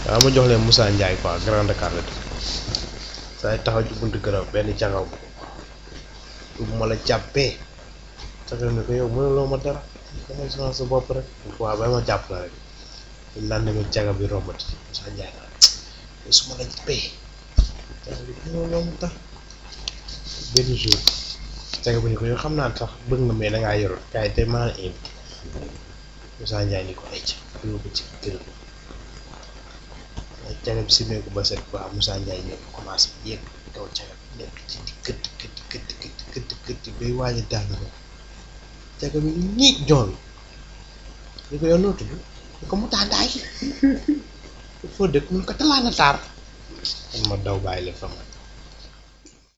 waaw ma jox leen Moussa Ndiaye quoi Grand Dakar la dëkk saa taxaw ci buntu këram benn cagaw bu ma la jàppee cagaw ne ko yow mënuloo ma dara dangay sonal sa bopp rek waaw ba ma jàpp la rek ñu naan demee caga bi rombati Moussa Ndiaye naan su ma la jàppee caga bi mënuloo ma dara benn jour caga bi ni ko yow xam naa sax bëgg nga mais dangaa yorul kaay te maa la invité Moussa Ndiaye ni ko ay ca yóbbu ci kër ay caga bi simeeku ba set quoi Moussa Ndiaye ñëw commencé yéeg kaw caga bi nekk ci di këtt këtt këtt këtt këtt këtt bay waaj a daanu ko caga bi ni ñiig joon ni ko yow noo tudd ni ko mu tàndaay foo dëkk mun ko talaana taar man ma daw bàyyi leen fa man